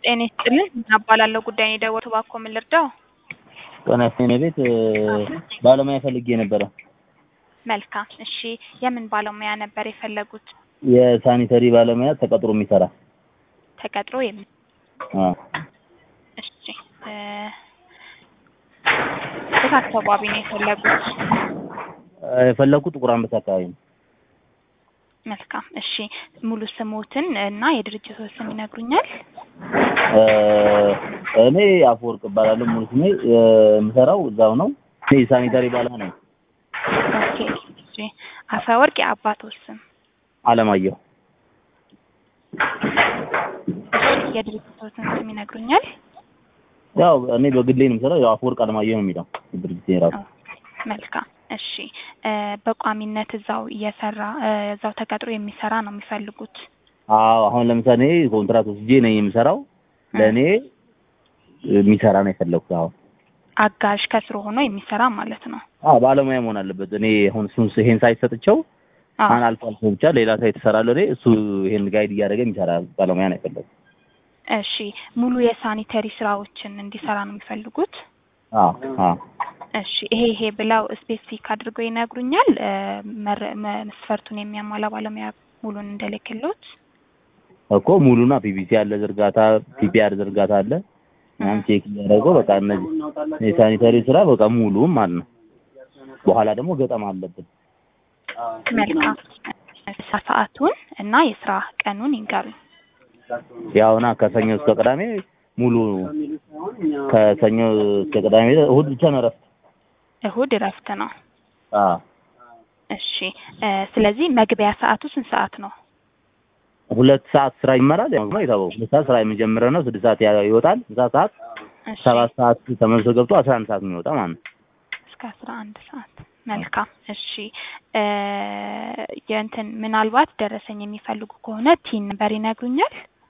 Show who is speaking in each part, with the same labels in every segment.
Speaker 1: ጤና ይስጥልን እናባላለሁ ጉዳይ ነው የደወልኩት እባክዎ ምን ልርዳው?
Speaker 2: ጤና ይስጥልኝ ቤት ባለሙያ ፈልጌ ነበረ።
Speaker 1: መልካም እሺ የምን ባለሙያ ነበር የፈለጉት?
Speaker 2: የሳኒተሪ ባለሙያ ተቀጥሮ የሚሰራ
Speaker 1: ተቀጥሮ የሚ
Speaker 2: አዎ።
Speaker 1: እሺ እ የት አካባቢ ነው የፈለጉት?
Speaker 2: የፈለኩት ጥቁር አንበሳ አካባቢ ነው።
Speaker 1: መልካም እሺ ሙሉ ስሞትን እና የድርጅቶን ስም ይነግሩኛል?
Speaker 2: እ እኔ አፈወርቅ እባላለሁ ሙሉ ስሜ የምሰራው እዛው ነው። እኔ የሳኒታሪ ባለሙያ ነኝ።
Speaker 1: ኦኬ እሺ አፈወርቅ የአባትዎ ስም?
Speaker 2: አለማየሁ
Speaker 1: እሺ የድርጅቶትን ስም ይነግሩኛል?
Speaker 2: ያው እኔ በግሌ ነው የምሰራው። ያው አፈወርቅ አለማየሁ ነው የሚለው ድርጅት የራሱ
Speaker 1: መልካም እሺ እ በቋሚነት እዛው እየሰራ እ እዛው ተቀጥሮ የሚሰራ ነው የሚፈልጉት?
Speaker 2: አዎ አሁን ለምሳሌ ኮንትራት ወስጄ ነኝ የምሰራው። ለእኔ የሚሰራ ነው የፈለኩት። አሁን
Speaker 1: አጋዥ ከስሩ ሆኖ የሚሰራ ማለት ነው።
Speaker 2: አዎ ባለሙያ መሆን አለበት። እኔ አሁን እሱን ይሄን ሳይት ሰጥቼው
Speaker 1: አዎ
Speaker 2: አሁን አልፎ አልፎ ብቻ ሌላ ሳይት እሰራለሁ። እኔ እሱ ይሄን ጋይድ እያደረገ የሚሰራ ባለሙያ ነው የፈለኩት።
Speaker 1: እሺ ሙሉ የሳኒተሪ ስራዎችን እንዲሰራ ነው የሚፈልጉት?
Speaker 2: አዎ አዎ
Speaker 1: እሺ ይሄ ይሄ ብለው ስፔሲፊክ አድርገው ይነግሩኛል? እ መረ- መ- መስፈርቱን የሚያሟላ ባለሙያ ሙሉን እንደልክሎት?
Speaker 2: እኮ ሙሉና ፒፒሲ አለ ዝርጋታ፣ ፒፒአር ዝርጋታ አለ ምናምን ቼክ እያደረገው በቃ እነዚህ የሳኒታሪ ስራ በቃ ሙሉ ማለት ነው። በኋላ ደግሞ ገጠማ አለብን።
Speaker 1: መልካም ስራ ሰዓቱን እና የስራ ቀኑን ይንገሩኝ።
Speaker 2: ያውና ከሰኞ እስከ ቅዳሜ ሙሉ ከሰኞ እስከ ቅዳሜ እሁድ ብቻ ነው እረፍት።
Speaker 1: እሁድ እረፍት ነው።
Speaker 2: አዎ
Speaker 1: እሺ እ ስለዚህ መግቢያ ሰዓቱ ስንት ሰዓት ነው?
Speaker 2: ሁለት ሰዓት ስራ ይመራል። ያው ነው የታወቀው። ሁለት ሰዓት ስራ የሚጀምረው ነው። ስድስት ሰዓት ያ- ይወጣል። ምሳ ሰዓት
Speaker 1: እሺ
Speaker 2: ሰባት ሰዓት ተመልሶ ገብቶ አስራ አንድ ሰዓት የሚወጣ ማለት ነው።
Speaker 1: እስከ አስራ አንድ ሰዓት መልካም እሺ እ የእንትን ምናልባት ደረሰኝ የሚፈልጉ ከሆነ ቲን ነበር ይነግሩኛል?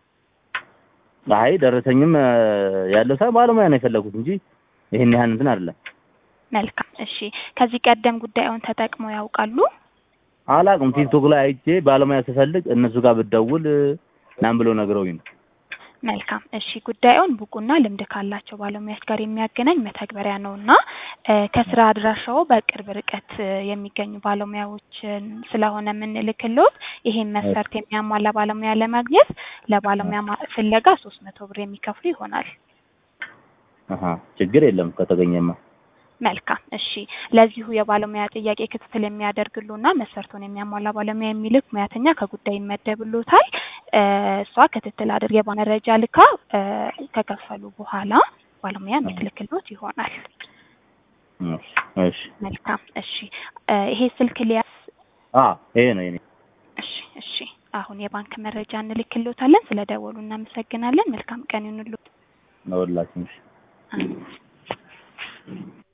Speaker 2: አይ ደረሰኝም እ ያለው ሳይሆን ባለሙያ ነው የፈለጉት እንጂ ይሄን ያህል እንትን አይደለም።
Speaker 1: መልካም እሺ ከዚህ ቀደም ጉዳዩን ተጠቅመው ያውቃሉ?
Speaker 2: አላውቅም። ቲክቶክ ላይ አይቼ ባለሙያ ስፈልግ እነሱ ጋር ብትደውል ምናምን ብለው ነግረውኝ ነው።
Speaker 1: መልካም እሺ ጉዳዩን ብቁና ልምድ ካላቸው ባለሙያዎች ጋር የሚያገናኝ መተግበሪያ ነው እና እ ከስራ አድራሻው በቅርብ ርቀት እ የሚገኙ ባለሙያዎችን ስለሆነ የምንልክልዎት ይሄን መስፈርት የሚያሟላ ባለሙያ ለማግኘት ለባለሙያ ማ- ፍለጋ ሶስት መቶ ብር የሚከፍሉ ይሆናል።
Speaker 2: አሀ ችግር የለም ከተገኘማ።
Speaker 1: መልካም እሺ ለዚሁ የባለሙያ ጥያቄ ክትትል የሚያደርግሉና መስፈርቱን የሚያሟላ ባለሙያ የሚልክ ሙያተኛ ከጉዳይ ይመደብሎታል። እ እሷ ክትትል አድርጋ መረጃ ልካ እ ከከፈሉ በኋላ ባለሙያ የምትልክሎት ይሆናል።
Speaker 2: እሺ እሺ
Speaker 1: መልካም እሺ እ ይሄ ስልክ ሊያስ
Speaker 2: አ ይሄ ነው የኔ
Speaker 1: እሺ እሺ አሁን የባንክ መረጃ እንልክሎታለን። ስለ ደወሉ እናመሰግናለን። መልካም ቀን ይሁንልዎት።
Speaker 2: ነው ሁላችንም። እሺ
Speaker 1: አሜን።